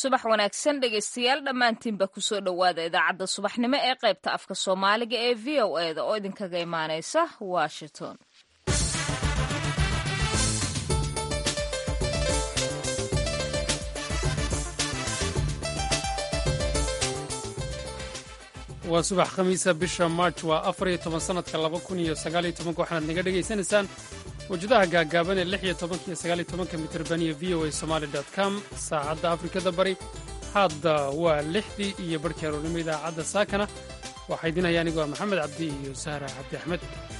subax wanaagsan dhegaystayaal dhammaantiinba kusoo dhowaada idaacadda subaxnimo ee qaybta afka soomaaliga ee v o e da oo idinkaga imaanaysa washington waa subax khamiisa bisha march waa afar iyo toban sannadka laba kun iyo sagaaliyo tobanka waxaanaad naga dhegaysanaysaan wajadaha gaagaaban ee lix iyo tobanka iyo sagaaliyo tobanka mitirban iyo v o a somaali dot com saacadda afrikada bari hadda waa lixdii iyo barhkii aroornimo idaacadda saakana waxaa idin haya anigoo maxamed cabdi iyo sahra cabdi axmed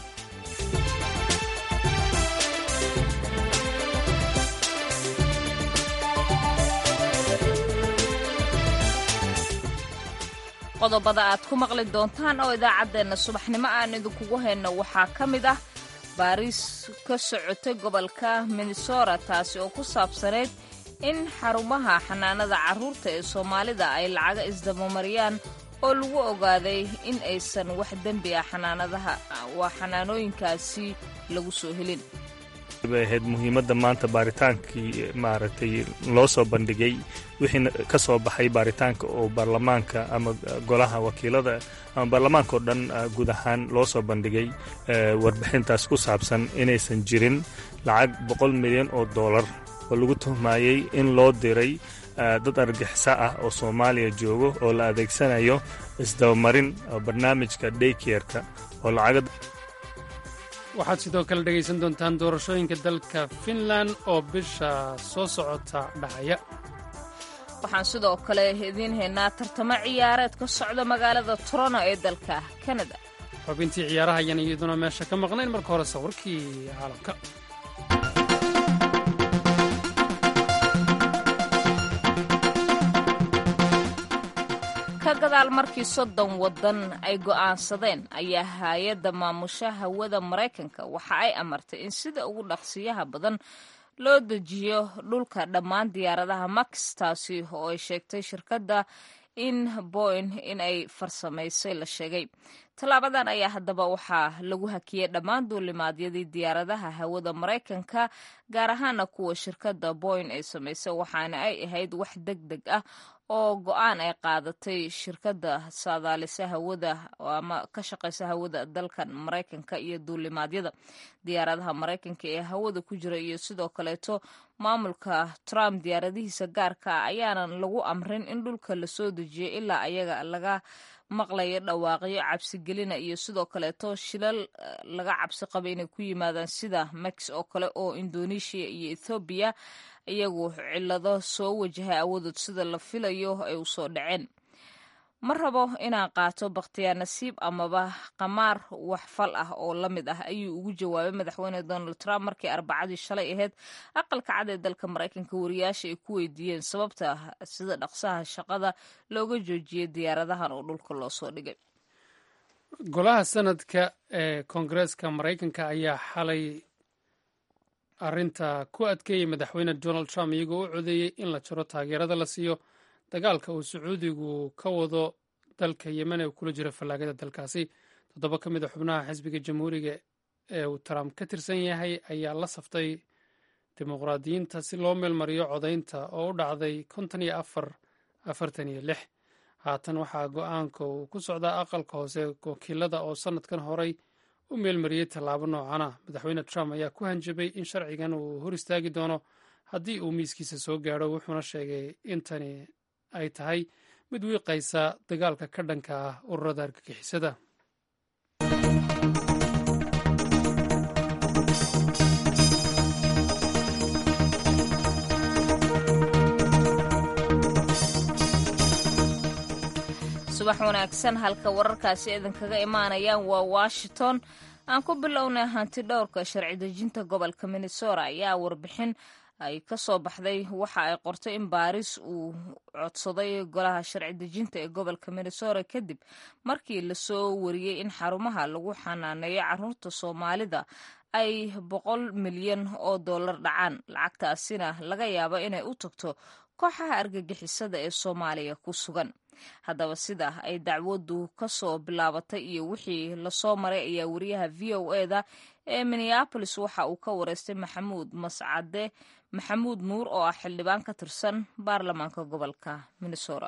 qodobada aad ku maqli doontaan oo idaacaddeenna subaxnimo aan idinkugu hayno waxaa ka mid ah baariis ka socotay gobolka minnesota taasi oo ku saabsanayd in xarumaha xanaanada carruurta ee soomaalida ay lacaga isdabamariyaan oo lagu ogaaday in aysan wax dembi ah xanaanadaha waa xanaanooyinkaasi lagu soo helin bay ahayd muhiimadda maanta baaritaankii maaragtay loo soo bandhigay wixii ka soo baxay baaritaanka oo baarlamaanka ama golaha wakiilada ama baarlamaanka oo dhan guud ahaan loo soo bandhigay warbixintaas ku saabsan inaysan jirin lacag boqol milyan oo dollar oo lagu tuhmayey in loo diray dad argixisa ah oo soomaaliya joogo oo la adeegsanayo isdabamarin barnaamijka daykerka oo lacaga waxaad sidoo kale dhegaysan doontaan doorashooyinka dalka finland oo bisha soo socota dhacaya waxaan sidoo kale idiin haynaa tartamo ciyaareed ka socda magaalada toronto ee dalka kanada xubintii ciyaaraha ayaan iyaduna meesha ka maqnayn marka hore sawirkii caalamka ka gadaal markii soddon waddan ay go'aansadeen ayaa hay-adda maamusha hawada maraykanka waxa ay amartay in sida ugu dhaqsiyaha badan loo dejiyo dhulka dhammaan diyaaradaha max taasi oo ay sheegtay shirkadda in boyn in ay farsamaysay la sheegay tallaabadan ayaa haddaba waxaa lagu hakiyey dhammaan duulimaadyadii diyaaradaha hawada maraykanka gaar ahaana kuwa shirkadda boyn ay samaysay waxaana ay ahayd wax deg deg ah oo go-aan ay qaadatay shirkadda saadaalisa hawada ama ka shaqaysa hawada dalkan maraykanka iyo duulimaadyada diyaaradaha maraykanka ee hawada ku jira iyo sidoo kaleeto maamulka trump diyaaradihiisa gaarka ayaanan lagu amrin in dhulka lasoo dejiyo ilaa ayaga laga maqlayo dhawaaqyo cabsigelina iyo sidoo kaleeto shilal laga cabsi qaba inay ku yimaadaan sida mex oo kale oo indonesia iyo ethoobiya iyagu cillado soo wajahay awoodood sida la filayo ay u soo dhaceen ma rabo inaan qaato bakhtiyaa nasiib amaba qamaar wax fal ah oo la mid ah ayuu ugu jawaabay madaxweyne donald trump markii arbacadii shalay ahayd aqalka cad ee dalka maraykanka wariyaasha ay ku weydiiyeen sababta sida dhaqsaha shaqada looga joojiyey diyaaradahan oo dhulka loo soo dhigay golaha sanadka ee koongareeska maraykanka ayaa xalay arrinta ku adkeeyey madaxweyne donald trump iyagoo u codeeyey in la jaro taageerada la siiyo dagaalka uu sacuudigu ka wado dalka yemen ee kula jira fallaagada dalkaasi toddoba ka mid a xubnaha xisbiga jamhuuriga ee uu trump ka tirsan yahay ayaa la saftay dimuqraadiyiinta si loo meelmariyo codaynta oo u dhacday konton iyo afar afartan iyo lix haatan waxaa go-aanka uu ku socdaa aqalka hoose wakiilada oo sannadkan horay u meelmariyey tallaabo noocana madaxweyne trump ayaa ku hanjabay in sharcigan uu hor istaagi doono haddii uu miiskiisa soo gaadho wuxuuna sheegay in tani ay tahay mid wiiqaysa dagaalka ka dhanka ah ururada argagixisada subax wanaagsan halka wararkaasi idinkaga imaanayaan waa washington aan ku bilownay hanti dhowrka sharci dejinta gobolka minnesota ayaa warbixin ay ka soo baxday waxa ay qortay in baaris uu codsaday golaha sharci dejinta ee gobolka minnesota kadib markii lasoo wariyey in xarumaha lagu xanaaneeyo caruurta soomaalida ay boqol milyan oo dollar dhacaan lacagtaasina laga yaabo inay u tagto kooxaha argagixisada ee soomaaliya ku sugan haddaba sida ay dacwaddu ka soo bilaabatay iyo wixii lasoo maray ayaa wariyaha v o e da ee minneabolis waxa uu ka wareystay maxamuud mascade maxamuud nuur oo ah xildhibaan ka tirsan baarlamaanka gobolka minnesota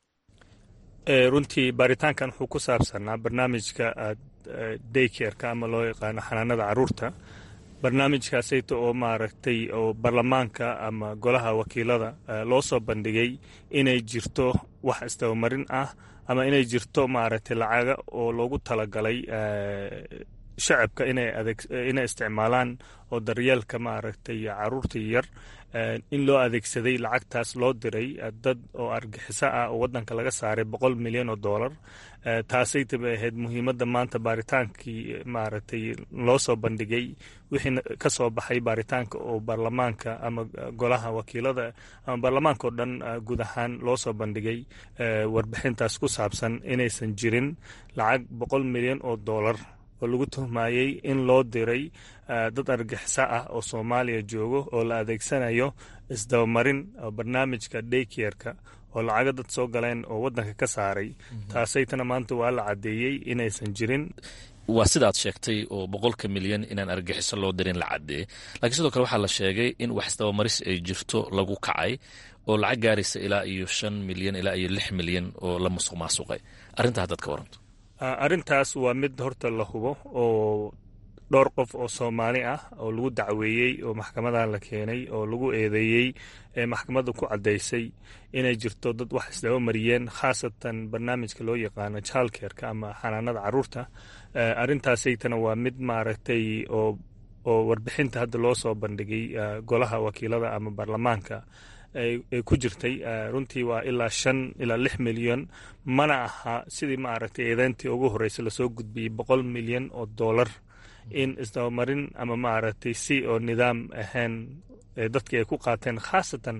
runtii baaritaankan wuxuu ku saabsanaa barnaamijka daykerka ama loo yaqaano xanaanada caruurta barnaamijkaasayta oo maaragtay oo baarlamaanka ama golaha wakiilada loo soo bandhigay inay jirto wax isdabamarin ah ama inay jirto maaragtay lacaga oo loogu talagalay shacabka inay isticmaalaan oo daryeelka maaragtay caruurta yar in loo adeegsaday lacagtaas loo diray dad oo argixiso ah oo wadanka laga saaray boqol milyan oo dollar taasayta bay ahayd muhiimadda maanta baaritaankii maaragtay loo soo bandhigay wixii ka soo baxay baaritaanka oo baarlamaanka ama golaha wakiilada ama baarlamaanka oo dhan guud ahaan loo soo bandhigay warbixintaas ku saabsan inaysan jirin lacag boqol milyan oo dollar oo lagu tuhmayey in loo diray dad argixisa ah oo soomaaliya joogo oo la adeegsanayo isdabamarin barnaamijka daykerka oo lacaga dad soo galeen oo wadanka ka saaray taasaytana maanta waa la caddeeyey inaysan jirin waa sidaad sheegtay oo boqolka milyan inaan argaxiso loo dirin la caddeeyey laakiin sidoo kale waxaa la sheegay in wax isdabamaris ay jirto lagu kacay oo lacag gaaraysa ilaa iyo shan milyan ilaa iyo lix milyan oo la musuq maasuqay arrintaa haddaad ka waranto arrintaas waa mid horta la hubo oo dhowr qof oo soomaali ah oo lagu dacweeyey oo maxkamadan la keenay oo lagu eedeeyey ee maxkamadda ku caddaysay inay jirto dad wax isdaba mariyeen khaasatan barnaamijka loo yaqaano jaalkeerka ama xanaanada caruurta arrintaasaytana waa mid maaragtay oo oo warbixinta hadda loo soo bandhigay golaha wakiilada ama baarlamaanka ay ku jirtay runtii waa ilaa shan ilaa lix milyan mana aha sidii maaragtay eedeyntii ugu horreysay lasoo gudbiyey boqol milyan oo dollar in isdabamarin ama maaragtay si oo nidaam ahayn dadkii ay ku qaateen khaasatan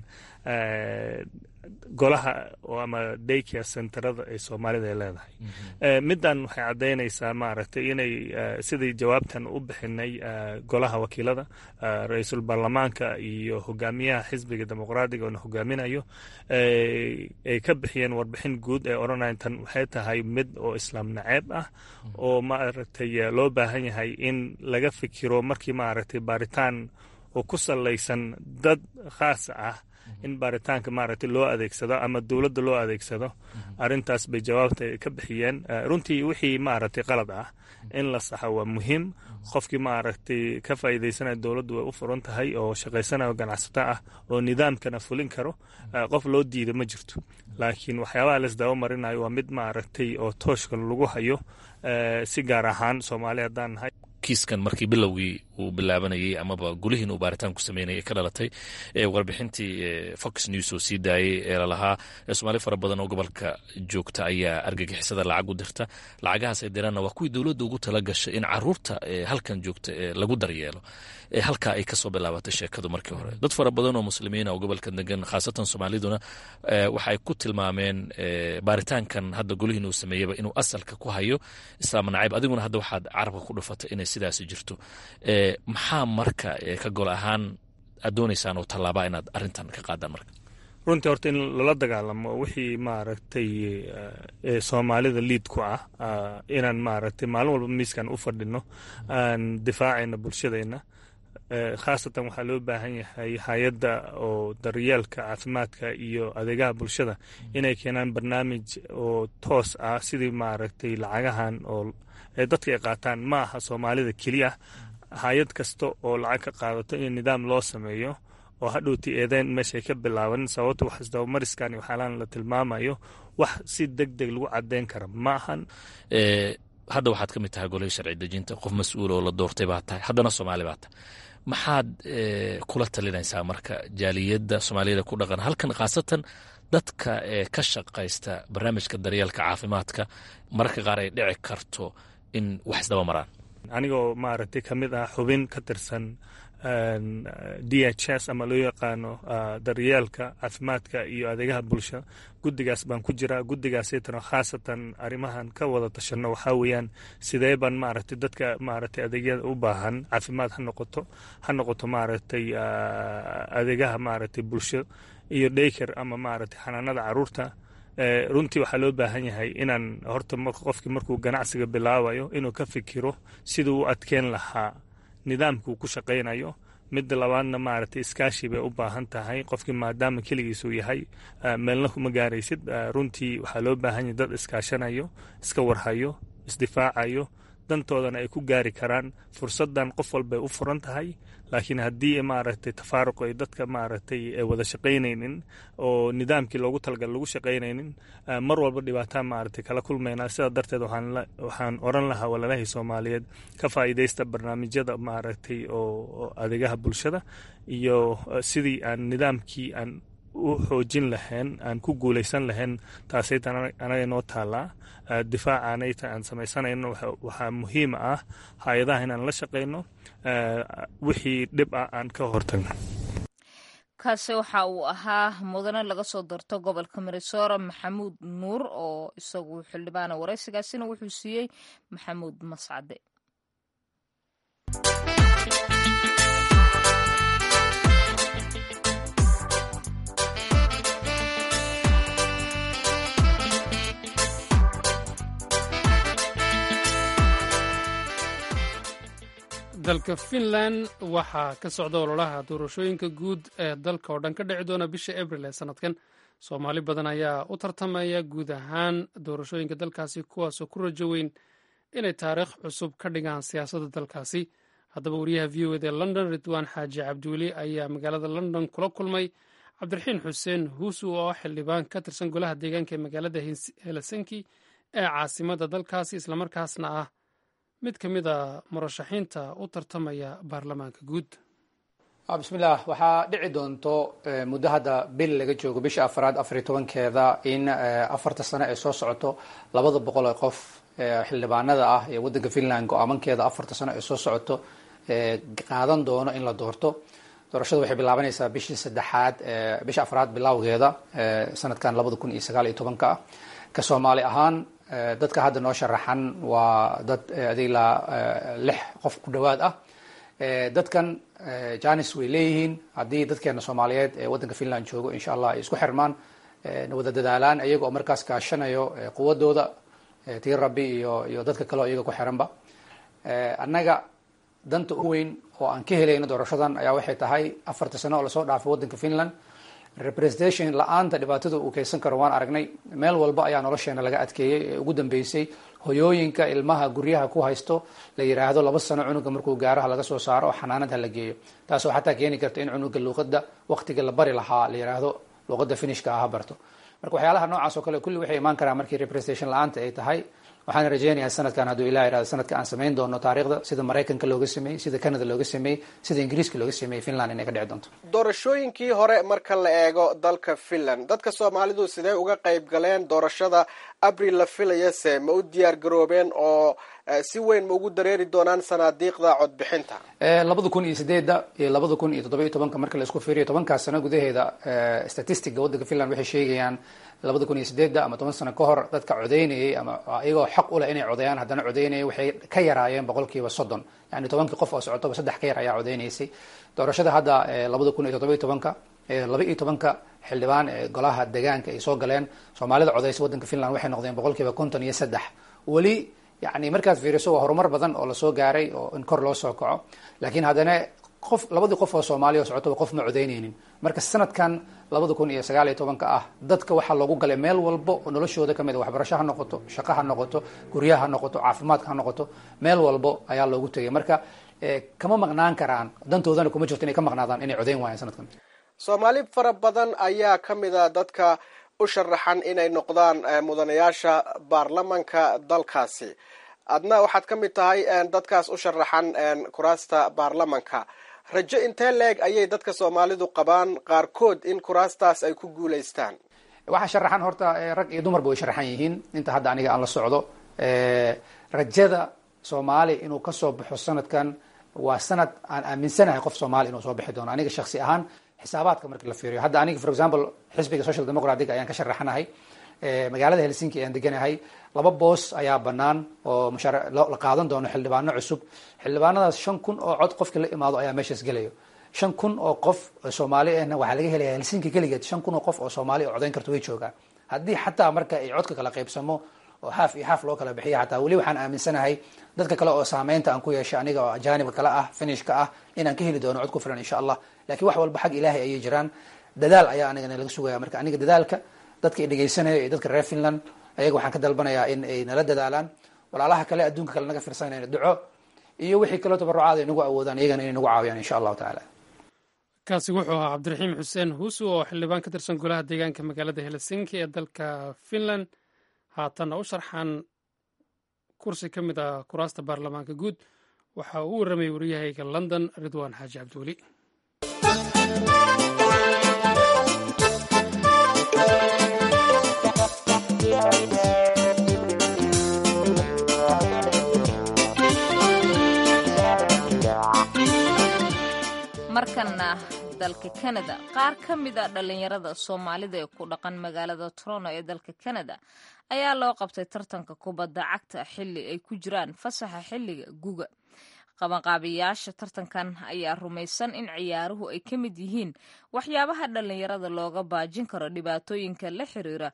golaha ama daycare centerada ee soomaalida ay leedahay middan waxay caddaynaysaa maaragtay inay sidii jawaabtan u bixinay golaha wakiilada ra-iisul baarlamaanka iyo hogaamiyaha xisbiga dimuqraadiga oona hogaaminayo ay ka bixiyeen warbixin guud ee odhanaya tan waxay tahay mid oo islaam naceeb ah oo maaragtay loo baahan yahay in laga fikiro markii maaragtay baaritaan oo ku salaysan dad khaas ah in baaritaanka maaragtay loo adeegsado ama dowladda loo adeegsado arrintaas bay jawaabta ka bixiyeen runtii wixii maaragtay qalad ah in la saxo waa muhiim qofkii maaragtay ka faa'iidaysanaya dowladdu way u furan tahay oo shaqaysanayo ganacsato ah oo nidaamkana fulin karo qof loo diida ma jirto laakiin waxyaabaha laisdaba marinayo waa mid maaragtay oo tooshka lagu hayo si gaar ahaan soomaali haddaan nahay kiiskan markii bilowgii uu bilaabanayay amaba gulihiin uu baaritaan ku sameynayay ka dhalatay warbixintii fox news oo sii daayay ee lalahaa soomaali fara badan oo gobolka joogta ayaa argagixisada lacag u dirta lacagahaas ay diraanna waa kuwii dowladda ugu tala gashay in caruurta halkan joogta lagu daryeelo halkaa ay kasoo bilaabatay sheekadu markii hore dad fara badan oo muslimiina oo gobolka degan khaasatan soomaaliduna waxay ku tilmaameen baaritaankan hadda golihiin uu sameeyaba inuu asalka ku hayo islaam nacayb adiguna hadda waxaad carabka ku dhufatay inay sidaasi jirto maxaa marka ka gol ahaan aad doonaysaan oo tallaabaa inaad arrintan ka qaadaan marka runtii horta in lala dagaalamo wixii maaragtay soomaalida liid ku ah inaan maaragtay maalin walba miiskan u fadhino aan difaacayna bulshadeenna khaasatan waxaa loo baahan yahay hay-adda oo daryeelka caafimaadka iyo adeegaha bulshada inay keenaan barnaamij oo toos ah sidii maaragtay lacagahan oo dadka ay qaataan ma aha soomaalida keliya hay-ad kasta oo lacag ka qaadato in nidaam loo sameeyo oo hadhowti eedeyn meeshay ka bilaaban sababto wax isdabamariskan waxaalaan la tilmaamayo wax si deg deg lagu cadeyn kara ma ahan hadda waxaad ka mid tahay golihii sharci dejinta qof mas-uul oo la doortay baa tahay haddana soomaali baa tahay maxaad kula talinaysaa marka jaaliyadda soomaaliyada ku dhaqan halkan khaasatan dadka ka shaqaysta barnaamijka daryeelka caafimaadka mararka qaar ay dhici karto in wax isdaba maraan anigoo maaragtay ka mid ah xubin ka tirsan d h s ama loo yaqaano daryeelka caafimaadka iyo adeegaha bulsha guddigaas baan ku jiraa guddigaasaytana khaasatan arrimahan ka wada tashano waxaa weeyaan sidee baan maaragtay dadka maaragtay adeegyada u baahan caafimaad ha noqoto ha noqoto maaragtay adeegaha maaragtay bulsho iyo dhayker ama maaragtay xanaanada caruurta runtii waxaa loo baahan yahay inaan horta qofkii markuu ganacsiga bilaabayo inuu ka fikiro siduu u adkeen lahaa nidaamkuu ku shaqaynayo midda labaadna maaragtay iskaashi bay u baahan tahay qofkii maadaama keligiisuu yahay meelna kuma gaaraysid runtii waxaa loo baahan yahay dad iskaashanayo iska warhayo isdifaacayo dantoodana ay ku gaari karaan fursaddan qof walbay u furan tahay laakiin haddii maaragtay tafaaruq ay dadka maaragtay wada shaqaynaynin oo nidaamkii loogu talagal lagu shaqaynaynin mar walba dhibaataa maaragtay kala kulmaynaa sidaa darteed waxaan oran lahaa walalahii soomaaliyeed ka faa'iidaysta barnaamijyada maaragtay oo adeegaha bulshada iyo sidii aan nidaamkii aan u xoojin lahayn aan ku guulaysan lahayn taasayta anaga noo taallaa difaacaanayta aan samaysanayno waxaa muhiim ah hay-adaha inaan la shaqayno wixii dhib ah aan ka hortagno kaasi waxa uu ahaa mudane laga soo darto gobolka minesora maxamuud nuur oo isagu xildhibaana waraysigaasina wuxuu siiyey maxamuud mascade dalka finland waxaa ka socda ololaha doorashooyinka guud ee dalka oo dhan ka dhici doona bisha abril ee sanadkan soomaali badan ayaa u tartamaya guud ahaan doorashooyinka dalkaasi kuwaasoo ku rajo weyn inay taariikh cusub ka dhigaan siyaasadda dalkaasi haddaba wariyaha v o ed ee london ridwaan xaaji cabdiweli ayaa magaalada london kula kulmay cabdiraxiin xuseen huusu oo xildhibaan ka tirsan golaha deegaanka ee magaalada helsinki ee caasimadda dalkaasi islamarkaasna ah mid ka mid a murashaxiinta u tartamaya baarlamaanka guud bismillaah waxaa dhici doonto muddo hadda bil laga joogo bisha afraad afariy tobankeeda in afarta sano ee soo socoto labada boqol ee qof xildhibaanada ah ee waddanka finland go-aamankeeda afarta sano ee soo socoto qaadan doono in la doorto doorashada waxay bilaabanaysaa bishii saddexaad bisha afraad bilowgeeda sanadkan labada kun iyo sagaal iyo tobanka ah ka soomaali ahaan dadka hadda noo sharaxan waa dad adilaa lix qof ku dhowaad ah dadkan janis way leeyihiin haddii dadkeena soomaaliyeed ee waddanka finland joogo insha allah ay isku xirmaan wada dadaalaan iyaga oo markaas kaashanayo quwadooda tii rabbi iyo iyo dadka kale oo iyaga ku xiranba annaga danta u weyn oo aan ka helayno doorashadan ayaa waxay tahay afarta sano oo lasoo dhaafay waddanka finland representation la-aanta dhibaatada uu keysan karo waan aragnay meel walba ayaa nolosheena laga adkeeyey ee ugu dambeysay hoyooyinka ilmaha guryaha ku haysto la yiraahdo laba sano cunuga markuu gaaraha laga soo saaro oo xanaanada la geeyo taasoo xataa keeni karta in cunuga luuqada waqtiga la bari lahaa la yiraahdo luuqada finishka ah ha barto marka waxyaalaha noocaas oo kale kulli waxay imaan karaan markii representation la-aanta ay tahay waxaan rajeynayaa sanadkan hadduu ilah irahdo sanadka aan samayn doono taariikhda sida maraykanka looga sameeyey sida canada looga sameeyey sida ingiriiska looga sameeyey finland inay ka dhici doonto doorashooyinkii hore marka la eego dalka finland dadka soomaalidu sidee uga qayb galeen doorashada abril la filayase ma u diyaar garoobeen oo si weyn ma ugu dareeri doonaan sanaadiiqda codbixinta labada kun iyo sideedda iyo labada kun iyo toddoba iyo tobanka marka la isku fiiriyo tobankaas sano gudaheeda statistica waddanka finland waxay sheegayaan labada kun iyo sideedda ama toban sano ka hor dadka codeynayay ama iyagoo xaq u leh inay codeeyaan haddana codeynayay waxay ka yaraayeen boqolkiiba soddon yani tobankii qof oo socotoba saddex ka yar ayaa codeynaysay doorashada hadda labada kun iyo toddoba iyo tobanka laba iyo tobanka xildhibaan ee golaha deegaanka ay soo galeen soomaalida codeysa waddanka finland waxay noqdeen boqolkiiba konton iyo saddex weli yani markaad fiiriso waa horumar badan oo lasoo gaaray oo in kor loo soo kaco laakiin haddana qof labadii qof oo soomaaliya oo socotoba qof ma codeyneynin marka sanadkan labada kun iyo sagaal iyo tobanka ah dadka waxaa loogu galay meel walba oo noloshooda kamid a waxbarasho ha noqoto shaqo ha noqoto guryaha ha noqoto caafimaadka ha noqoto meel walbo ayaa loogu tegay marka kama maqnaan karaan dantoodana kuma jirto inay ka maqnaadaan inay codeyn waayaan sanadkan soomaali fara badan ayaa ka mid a dadka u sharaxan inay noqdaan mudanayaasha baarlamanka dalkaasi adna waxaad ka mid tahay dadkaas u sharaxan kuraasta baarlamanka rajo intee leeg ayay dadka soomaalidu qabaan qaarkood in kuraastaas ay ku guulaystaan waxaa sharaxan horta rag iyo dumarba way sharaxan yihiin inta hadda aniga aan la socdo rajada soomaali inuu kasoo baxo sanadkan waa sanad aan aaminsanahay qof soomaali inuu soo bixi doono aniga shaksi ahaan xisaabaadka markii la fiiriyo hadda aniga for example xisbiga social democratic ayaan ka sharaxanahay magaalada helsinki ayaan deganahay laba boos ayaa banaan oo mushaar la qaadan doono xildhibaano cusub xildhibaanadaas shan kun oo cod qofkii la imaado ayaa meeshaas gelayo shan kun oo qof soomaali ahna waxaa laga helaya helsinki keligeed shan kun oo qof oo soomaali oo codeyn karto way joogaan haddii xataa marka ay codka kala qaybsamo oo xaaf iyo xaaf loo kala bixiya xataa weli waxaan aaminsanahay dadka kale oo saameynta aan ku yeeshay aniga oo ajaanibka kale ah finishka ah inaan ka heli doono cod ku filan insha allah lakiin wax walba xag ilaahay ayay jiraan dadaal ayaa anigana laga sugaya marka aniga dadaalka dadka i dhegeysanaya iyo dadka reer finland ayaga waxaan ka dalbanayaa in ay nala dadaalaan walaalaha kale adduunka kale naga firsanayna duco iyo wixii kaloo tabarucaada ay nagu awoodaan iyagana inay nagu caawiyaan insha allahu tacaala kaasi wuxuu ahaa cabdiraxiim xuseen huusu oo xildhibaan ka tirsan golaha deegaanka magaalada helsinki ee dalka finland haatanna u sharxan kursi ka mid ah kuraasta baarlamaanka guud waxa uu warramay waryahayga london ridwaan xaaji cabdiweli markana dalka kanada qaar ka mid a dhallinyarada soomaalida ee ku dhaqan magaalada toronto ee dalka kanada ayaa loo qabtay tartanka kubadda cagta xilli ay ku jiraan fasaxa xilliga guga qabanqaabiyaasha tartankan ayaa rumaysan in ciyaaruhu ay ka mid yihiin waxyaabaha dhallinyarada looga baajin karo dhibaatooyinka la xiriira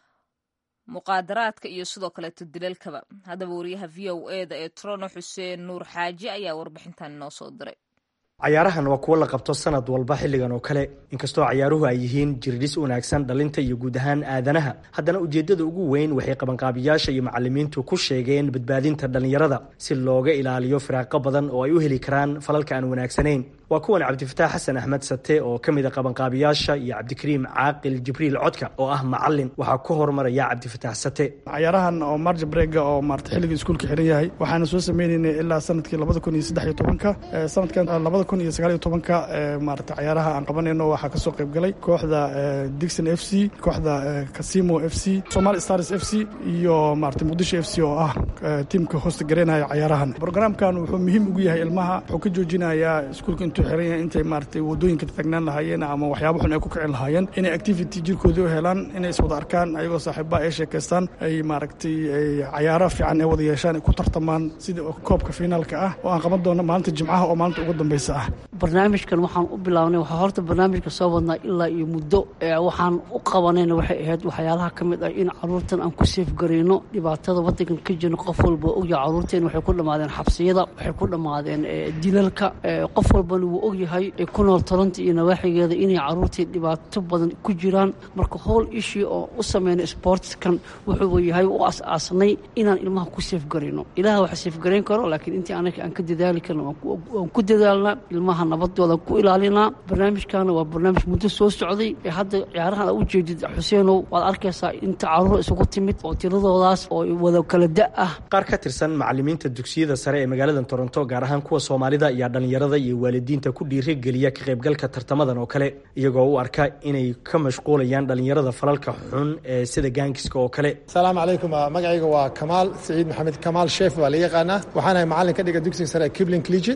muqaadaraadka iyo sidoo kaleeto dilalkaba haddaba wariyaha v o eda ee toronto xuseen nuur xaaji ayaa warbixintan inoo soo diray cayaarahan waa kuwo la qabto sanad walba xilligan oo kale inkastoo cayaaruhu ay yihiin jirdhis wanaagsan dhalinta iyo guud ahaan aadanaha haddana ujeeddada ugu weyn waxay qabanqaabiyaasha iyo macalimiintu ku sheegeen badbaadinta dhallinyarada si looga ilaaliyo firaaqo badan oo ay u heli karaan falalka aan wanaagsanayn waa kuwan cabdifataax xasan axmed sate oo ka mid a qabanqaabiyaasha iyo cabdikariim caaqil jibriil codka oo ah macalin waxaa ku horumaraya cabdifataax sate cayaarahan oo marja brega oo maarata xilligii iskuulka xiran yahay waxaana soo sameyneynay ilaa sanadkii labada kun iyo saddex iyo tobanka sanadkan labada kun iyo sagaal iyo tobanka maarata cayaaraha aan qabanayno waxaa kasoo qayb galay kooxda dixon f c kooxda casimo f c somali stars f c iyo maarata muqdisho f c oo ah tiimka hoosta gareynaya cayaarahan brograamkan wuxuu muhiim ugu yahay ilmaha wuxuu ka joojinayaa iskuulka intuu xiran yahay intay maaragtay wadooyinka tagnaan lahaayeen ama waxyaabo xun ay ku kicin lahaayeen inay activity jirkoodii u helaan inay iswada arkaan ayagoo saaxiibaha ay sheekaystaan ay maaragtay cayaaro fiican ay wada yeeshaan ay ku tartamaan sida koobka finaalka ah oo aan qaban doono maalinta jimcaha oo maalinta ugu dambeysa ah barnaamijkan waxaan u bilaabnay waxaa horta barnaamijka soo wadnaa ilaa iyo muddo waxaan u qabanayna waxay ahayd waxyaalaha ka mid ah in caruurtan aan ku seefgarayno dhibaatada wadankan ka jirno qof walba ogyahay caruurteen waxay ku dhammaadeen xabsiyada waxay ku dhammaadeen dilalka qof walbana wuu ogyahay ku nool toronto iyo nawaaxigeeda inay caruurtii dhibaato badan ku jiraan marka howl ishii oo u sameynay sportskan wuxuu yahay u as-aasnay inaan ilmaha ku seefgarayno ilaah waxa seefgarayn karo laakiin intii anaga aan ka dadaali karno waan ku dadaalnaa ilmaha nabadooda ku ilaalinaa barnaamijkana waa barnaamij muddo soo socday ee hadda ciyaarahan aad u jeedid xuseenow waad arkaysaa inta caruur isugu timid oo tiradoodaas oo wada kala da ah qaar ka tirsan macalimiinta dugsiyada sare ee magaalada toronto gaar ahaan kuwa soomaalida iyo dhallinyarada iyo waalidiinta ku dhiirigeliya ka qaybgalka tartamadan oo kale iyagoo u arka inay ka mashquulayaan dhallinyarada falalka xun ee sida gaangiska oo kale asalaamu calaykum magacayga waa kamaal saciid maxamed kamaal sheef baa la yaqaanaa waxaanahay macalin ka dhiga dugsiga sare kibling collegiate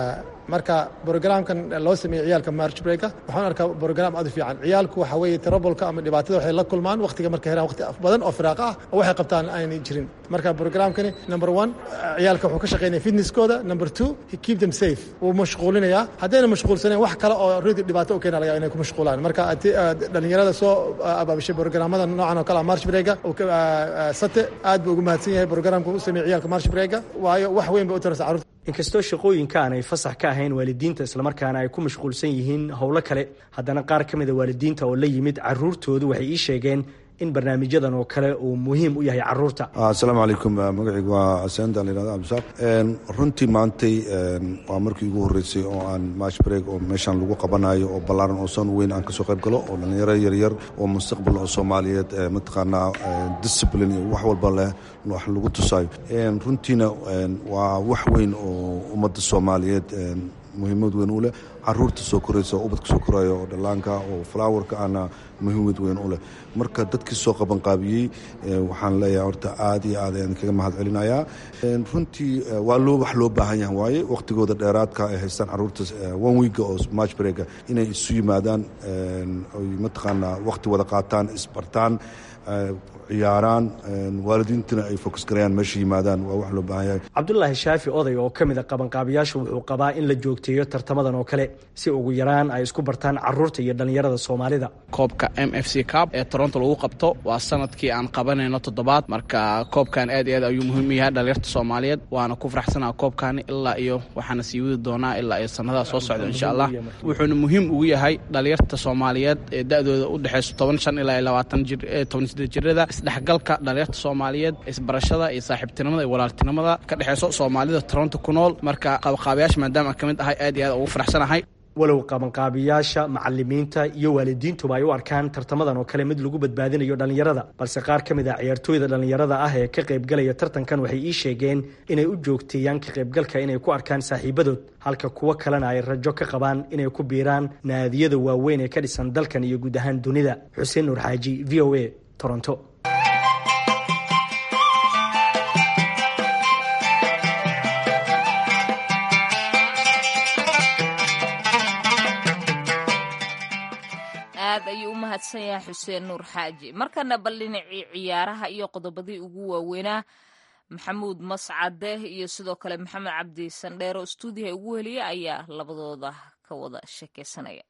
marka brograamkan loo sameeyey ciyaalka march breaka waxaan arkaa brograam aad u fiican ciyaalku waxa weeye tirabolka ama dhibaatada waxay la kulmaan waqtiga markay helaan waqti badan oo firaaqa ah oo waxay qabtaan aanay jirin marka brograamkani number one ciyaalka wuxuu ka shaqeynaya fitnesskooda number two he keep them safe wuu mashquulinayaa haddayna mashquulsaneen wax kale oo ridi dhibaato u keena laga inay ku mashquulaan marka dhalinyarada soo abaabishay brograamada noocan oo kale ah march breaka sate aad buu ugu mahadsan yahay brograamka u sameeyey ciyaalka march breaka waayo wax weyn bay u taraysa carruurta inkastoo shaqooyinka aanay fasax ka ahayn waalidiinta islamarkaana ay ku mashquulsan yihiin howlo kale haddana qaar ka mida waalidiinta oo la yimid caruurtoodu waxay ii sheegeen in barnaamijyadan oo kale uu muhiim u yahay caruurta asalaamu calaykum magacaygu waa asenda layihahdo abdisaaq runtii maantay waa markii ugu horreysay oo aan match break oo meeshaan lagu qabanayo oo ballaaran oo san weyn aan kasoo qayb galo oo dhallinyaro yaryar oo mustaqbal oo soomaaliyeed mataqaanaa discipline iyo wax walba leh wax lagu tusaayo runtiina waa wax weyn oo ummadda soomaaliyeed muhiimad weyn u leh caruurta soo koraysa oo ubadka soo koraya oo dhallaanka oo flowerka ana muhiimad weyn u leh marka dadkii soo qabanqaabiyey waxaan leeyahay horta aad iyo aad ayaan kaga mahad celinayaa runtii waa loo wax loo baahan yahay waaye waqtigooda dheeraadka ay haystaan caruurta one weeka oo match breaka inay isu yimaadaan oy mataqaanaa waqti wada qaataan isbartaan ciyaaraan waalidiintana ay fokus garayaan meesha yimaadaan waa wax loo baahan yahay cabdulaahi shaafi oday oo ka mid a qabanqaabiyaasha wuxuu qabaa in la joogteeyo tartamadan oo kale si ugu yaraan ay isku bartaan caruurta iyo dhallinyarada soomaalida koobka m f c cab ee toronto lagu qabto waa sanadkii aan qabanayno toddobaad marka koobkan aad iyo aad ayuu muhiim u yahay dhalinyarta soomaaliyeed waana ku faraxsanaa koobkaani ilaa iyo waxaana sii wadi doonaa ilaa iyo sanadaha soo socda insha allah wuxuuna muhiim ugu yahay dhalinyarta soomaaliyeed ee da-dooda u dhexeyso toban shan ilaa iyo labaatan jir toban sideed jirada isdhexgalka dhalinyarta soomaaliyeed isbarashada iyo saaxiibtinimada iyo walaaltinimada ka dhexeyso soomaalida toronto ku nool marka qabanqaabayaasha maadaama ka mid ahay aad iyo aad ugu faraxsanahay walow qabanqaabiyaasha macalimiinta iyo waalidiintuba ay u arkaan tartamadan oo kale mid lagu badbaadinayo dhallinyarada balse qaar ka mid ah ciyaartooyda dhallinyarada ah ee ka qaybgalaya tartankan waxay ii sheegeen inay u joogteeyaan ka qaybgalka inay ku arkaan saaxiibadood halka kuwo kalena ay rajo ka qabaan inay ku biiraan naadiyada waaweyn ee ka dhisan dalkan iyo guud ahaan dunida xuseen nuur xaaji v o a toronto aad ayuu u mahadsan yahay xuseen nuur xaaji markana bal dhinacii ciyaaraha iyo qodobadii ugu waaweynaa maxamuud mascade iyo sidoo kale maxamed cabdi sandheero stuudiyaha ugu heliya ayaa labadooda ka wada sheekeysanaya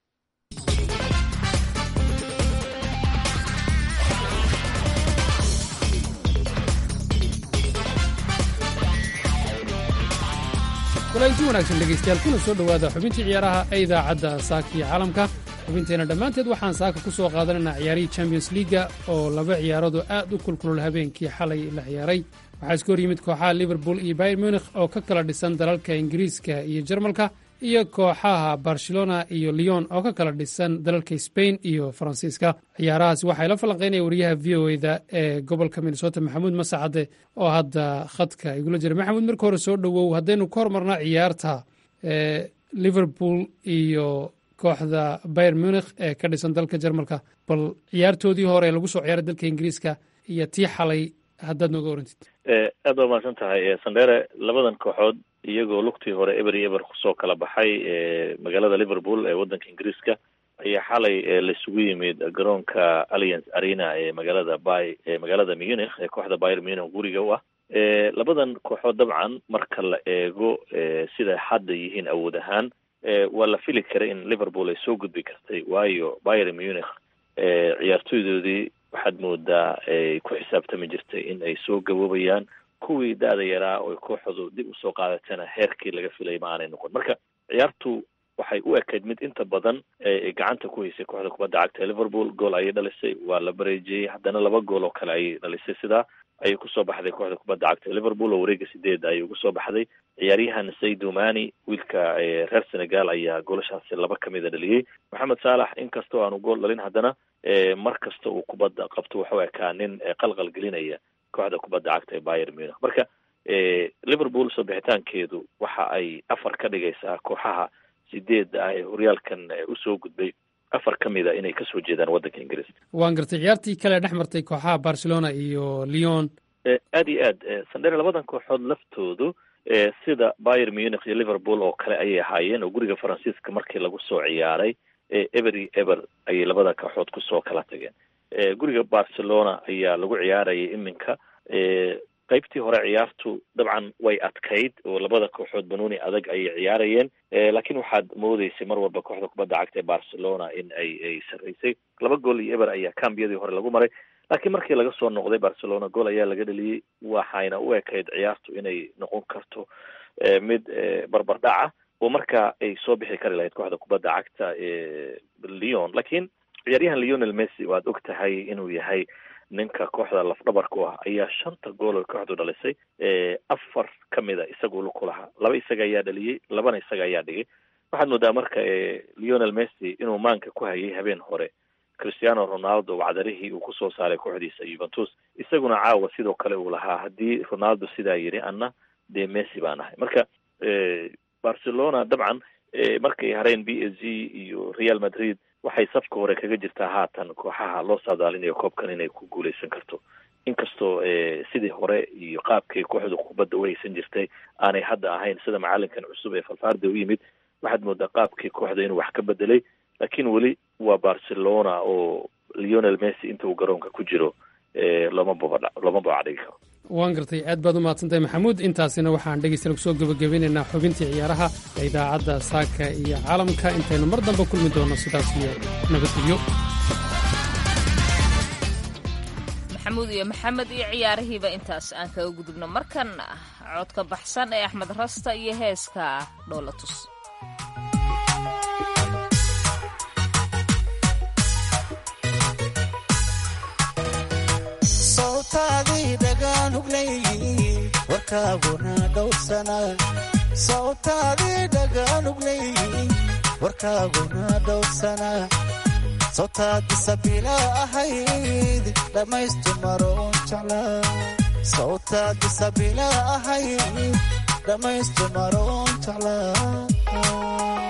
kulanti wanaagsan dhegaystayaal kuna soo dhowaada xubintii ciyaaraha ee idaacadda saaka iyo caalamka xubinteenna dhammaanteed waxaan saaka ku soo qaadanaynaa ciyaarihii champions liiga oo laba ciyaaradu aad u kulkulol habeenkii xalay la ciyaaray waxaa iska hor yimid kooxaha liverpool iyo bayer munikh oo ka kala dhisan dalalka ingiriiska iyo jarmalka iyo kooxaha barcelona iyo leon oo ka kala dhisan dalalka sbain iyo faransiiska ciyaarahaasi waxay la falanqaynaya wariyaha v o eda ee gobolka minnesota maxamuud masacade oo hadda khadka igula jira maxamuud marka hore soo dhowow haddaynu ka hormarnaa ciyaarta liverpool iyo kooxda bayer munikh ee ka dhisan dalka jarmalka bal ciyaartoodii hore lagu soo ciyaaray dalka ingiriiska iyo tii xalay haddaad nooga orantid aad baa mahadsan tahay sandere labadan kooxood iyagoo lugtii hore eber iyo eber kusoo kala baxay magaalada liverpool ee waddanka ingiriiska ayaa xalay laisugu yimid garoonka alliance arena ee magaalada by ee magaalada munich ee kooxda bayer munich guriga u ah labadan kooxood dabcan marka la eego sida hadda yihiin awood ahaan waa la fili karay in liverpool ay soo gudbi kartay waayo bayer munich ciyaartoydoodii waxaad moodaa ay ku xisaabtami jirtay in ay soo gaboobayaan kuwii da-da yaraa oo kooxdu dib usoo qaadatana heerkii laga filay ma aanay noqon marka ciyaartu waxay u ekayd mid inta badan gacanta ku haysay kooxda kubadda cagta ee liverpool gool ayay dhalisay waa la bareejiyey haddana laba gool oo kale ayay dhalisay sidaa ayay kusoo baxday kooxda kubadda cagta ee liverpool oo wareega sideeda ayay ugu soo baxday ciyaaryahan saydu mani wiilka reer senegal ayaa goolashaasi laba kamida dhaliyey maxamed saalax inkastoo aanu gool dhalin haddana mar kasta uu kubadda qabto waxuu ekaa nin qalqal gelinaya kooxda kubadda cagta ee bayer munich marka liverpool soo bixitaankeedu waxa ay afar ka dhigaysaa kooxaha sideedda ah ee horyaalkan usoo gudbay afar ka mid a inay kasoo jeedaan waddanka ingiriiska waan gartay ciyaartii kale dhex martay kooxaha barcelona iyo leon aad iyo aad sandere labadan kooxood laftoodu sida bayer munich iyo liverpool oo kale ayay ahaayeen oo guriga faransiiska markii lagu soo ciyaaray eber iyo eber ayay labada kooxood kusoo kala tageen guriga barcelona ayaa lagu ciyaarayay iminka qaybtii hore ciyaartu dabcan way adkayd oo labada kooxood banuuni adag ayay ciyaarayeen laakiin waxaad moodeysay mar walba kooxda kubadda cagta ee barcelona in ay ay sarreysay laba gool iyo eber ayaa cambiyadii hore lagu maray laakiin markii laga soo noqday barcelona gool ayaa laga dheliyey waxayna u ekayd ciyaartu inay noqon karto mid barbardhaca oo markaa ay soo bixi kari lahayd kooxda kubadda cagta ee leon laakiin ciyaaryahan leonel messi waad og tahay inuu yahay ninka kooxda lafdhabarka u ah ayaa shanta gool oo kooxdu dhalisay afar ka mida isagu luku lahaa laba isaga ayaa dhaliyey labana isaga ayaa dhigay waxaad moodaa marka leonel messi inuu maanka ku hayay habeen hore christiano ronaldo wacdarihii uu kusoo saaray kooxdiisa juventus isaguna caawa sidoo kale uu lahaa haddii ronaldo sidaa yidhi anna dee messi baan ahay marka barcelona dabcan markay hareen b s g iyo real madrid waxay safka hore kaga jirtaa haatan kooxaha loo saadaalinayo koobkan inay ku guuleysan karto inkastoo sidii hore iyo qaabkay kooxdu kubadda u haysan jirtay aanay hadda ahayn sida macalinkan cusub ee falfarde u yimid waxaad moodaa qaabkii kooxda inuu wax ka bedelay laakiin weli waa barcelona oo leonel messi inta uu garoonka ku jiro looma baba looma babacdhigi karo waan gartay aad baad u mahadsantahay maxamuud intaasina waxaan dhegeystayaal kusoo gebagabeynaynaa xubintii ciyaaraha ee idaacadda saaka iyo caalamka intaynu mar dambe kulmi doonno sidaas iyo nabadgelyo maxamuud iyo maxamed iyo ciyaarihiiba intaas aan kaga gudubno markan codka baxsan ee axmed rasta iyo heeska dhoolatus sawtaadii dhagaanugleey warkaaguna dhowrsana sawtaadii dhagaanugleey warkaaguna dhowrsana sawtaadi sabila ahayd dhammaystu maroon jeclaa sawtaadi sabila ahayd dhammaystu maroon jeclaa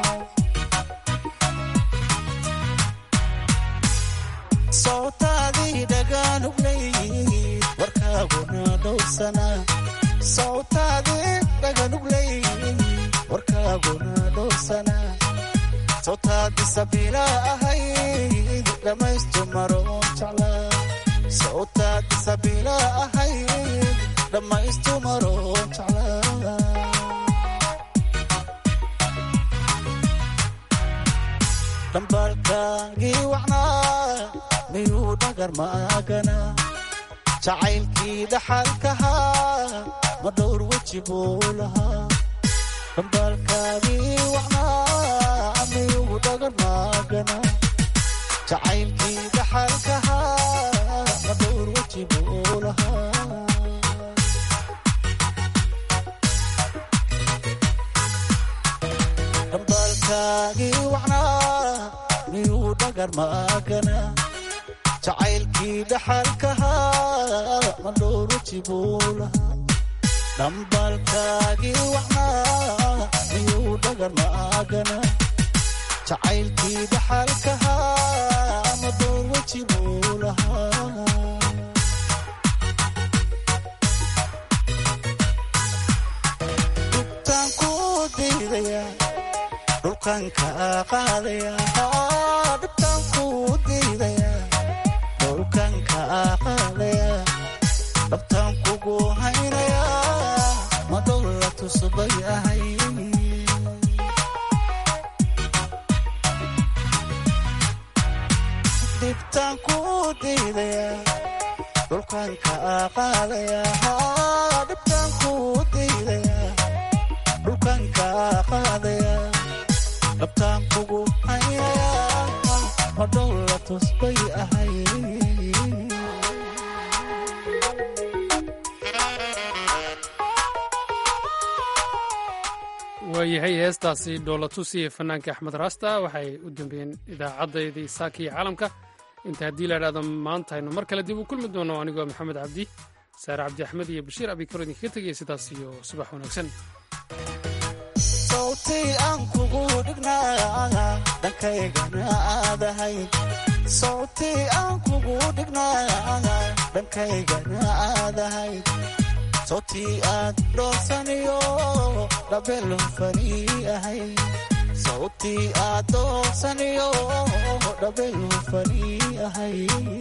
sawtaadii dhagaanugleey warkaaguna dhowrsana sawtaadii dhagaanugleey warkaaguna dhowrsana sawtaadi sabila ahayd dhammaystu maroon jeclaa sawtaadi sabila ahayd dhammaystu maroon jeclaa dhambalkaagii wacnaa miyuu dhagar maagana jacaylkii dhaxalkahaa ma dhowr weji buu lahaa dhambalkaagii wacnaa miyuu dhagar maagana jacaylkii dhaxalkahaa ma dhowr weji buu lahaa dhambalkaagii wacnaa miyuu dhagar maagana jacaylkii dhaxalkahaa ma dhowr weji buu lahaa dhambalkaagii wacnaa miyuu dhagar maagana jacaylkii dhaxalkahaa ma dhowr weji buu lahaa dhubtaan ku diidaya dhulkan ka qaadaya dhubtaan ku diidaya dhulkan ka qaadaya dhabtaan kugu haynaya ma dhowla tusbay ahay dhibtaan ku diidaya dhulkan ka qaadaya dhibtaan ku diidaya dhulkan ka qaadaya dhabtaan kugu haynaya ma dhowla tusbay ahay waayahay heestaasi dhoolatus iyo fanaanka axmed raasta waxay u dambeeyeen idaacaddaydii saaka iyo caalamka inta haddii la idhahdo maanta aynu mar kale dib u kulmi doono anigoo maxamed cabdi saare cabdi axmed iyo bashiir abikaro idinkaga tegaya sidaas iyo subax wanaagsan sawtii aan kugu dhignaa dhankaygana aadahay sawtii aan kugu dhignaa dhankaygana aadahay sawtii aad dhoolsaniyo dhabelhufanii ahay sawtii aad dhoolsaniyo dhabelhufanii ahay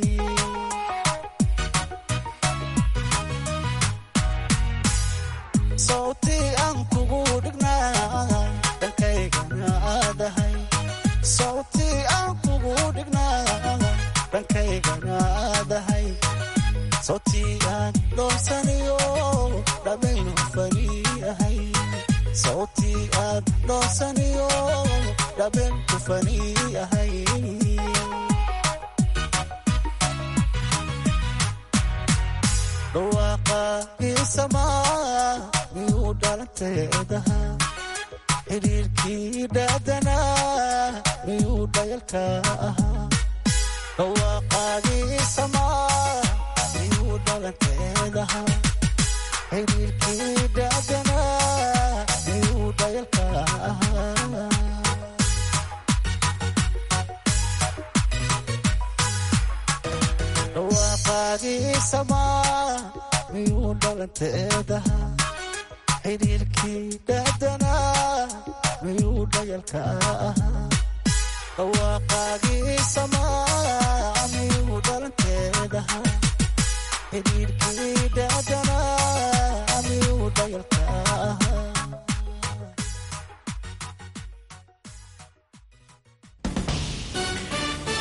sawtii aan kugu dhignaa dhankaygana aadahay sawtii aan kugu dhignaa dhankaygana aadahay sawtii aan dhoolsaniyo dhabelhufanii ahay sawtii aad dhoolsaniyo dhabelhufanii ahay dhawaaqa iisamaa miyuu dhalanteedaha xidhiirkii dhaadanaa miyuu dhayalka ahaa dhawaaqaagii samaa miyuu dhalanteedaha xidhiirkii dhaadanaa miyuu dhayalka ahaa dhawaaqaagii samaa miyuu dhalanteedaha xidhiirkii dhaadanaa miyuu dhayalka ahaa dhawaaqaagii